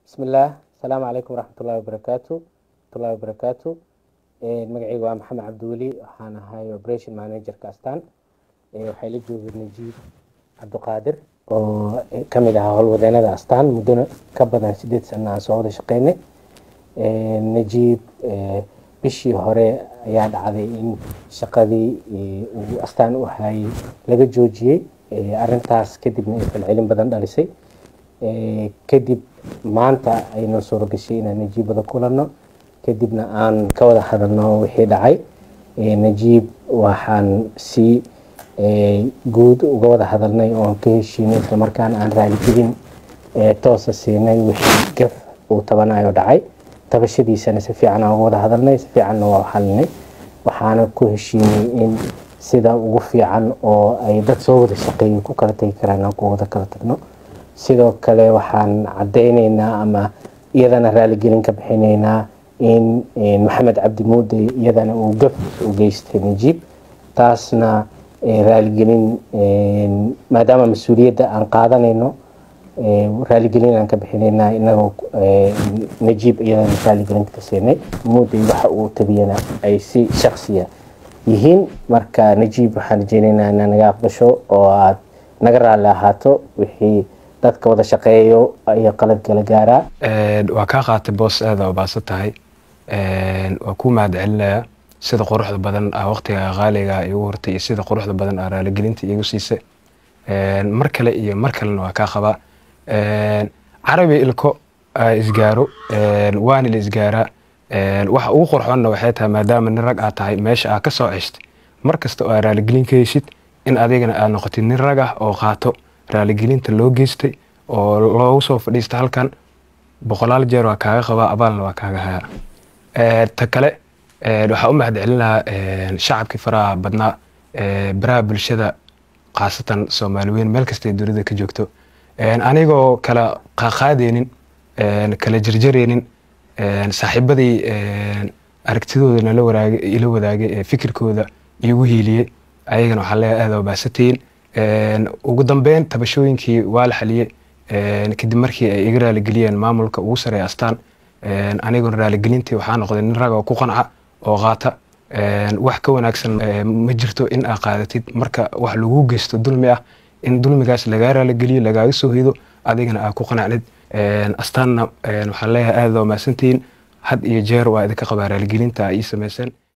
bismillaah asalaamu calaykum waraxmatullahi wabarakaatu waraxmatullahi wabarakaatu magacayga waa maxamed cabdiweli waxaan ahay operation managerka astaan waxay la joogay najiib cabdiqaadir oo kamid ahaa howlwadeenada astaan muddona ka badan sideed sana aan soo wada shaqeynay najiib bishii hore ayaa dhacday in shaqadii uu astaan u hayay laga joojiyey arintaas kadibna ay falcelin badan dhalisay kadib maanta ayna suuro gashay inaan najiib wada kulanno kadibna aan ka wada hadalno wixii dhacay najiib waxaan si guud uga wada hadalnay oon ka heshiinay islamarkaana aan raaligelin toosa siinay wixii gaf uu tabanayo dhacay tabashadiisana si fiican aan uga wada hadalnay si fiicanna waa xalinay waxaana ku heshiinay in sida ugu fiican oo ay dad soo wada shaqeeyay ku kala tegi karaan aan ku wada kala tagno sidoo kale waxaan cadeyneynaa ama iyadana raaligelin ka bixinaynaa in maxamed cabdi muude iyadana uu gaf u geystay najiib taasna raaligelin maadaama mas-uuliyadda aan qaadanayno raaligelin aan ka bixinaynaa inagoo najiib iyadana raaligelinta ka siinay muude waxa uu tabiyana ay si shaksiya yihiin marka najiib waxaan rajeyneynaa inaa naga aqbasho oo aad naga raalli ahaato wixii dadka wada shaqeeyo iyo qalad kala gaaraa waa kaa qaatay boos aada ubaasan tahay waa kuu mahad celinaya sida quruxda badan ah waqtiga qaaliga igu hortay iyo sida quruxda badan ah raaligelinta igu siisay mar kale iyo mar kalena waa kaa qabaa carabi ilko isgaaro waana la isgaaraa waxa ugu qurxoonna waxay tahay maadaama nin rag aad tahay meesha aad ka soo ceshtay mar kasta oo aad raaligelin ka heshid in adigana aad noqotid nin rag ah oo qaato raaligelinta loo geystay oo loogu soo fadhiista halkan boqolaal jeer waa kaaga qabaa abaalna waa kaaga hayaa ta kale waxaa u mahad celin lahaa shacabkii faraha badnaa baraha bulshada khaasatan soomaali weyn meel kastay dunida ka joogto anigoo kala qaaqaadeynin kala jarjareynin saaxiibadii aragtidooda nala waraagay ila wadaagay ee fikirkooda igu hiiliyey ayagana waxaa leeyahay aada baasatayin ugu dambeyn tabashooyinkii waa la xaliyey kadib markii ay iga raaligeliyeen maamulka ugu sareeya astaan aniguna raaligelintii waxaa noqday nin rag oo ku qanca oo qaata wax ka wanaagsan ma jirto in aa qaadatid marka wax lagu geysto dulmi ah in dulmigaas lagaa raaligeliyo lagaaga soo hido adigana aa ku qanacnid astaanna waxaan leeyahay aada waa mahadsantihiin had iyo jeer waa idinka qabaa raaligelinta ii samayseen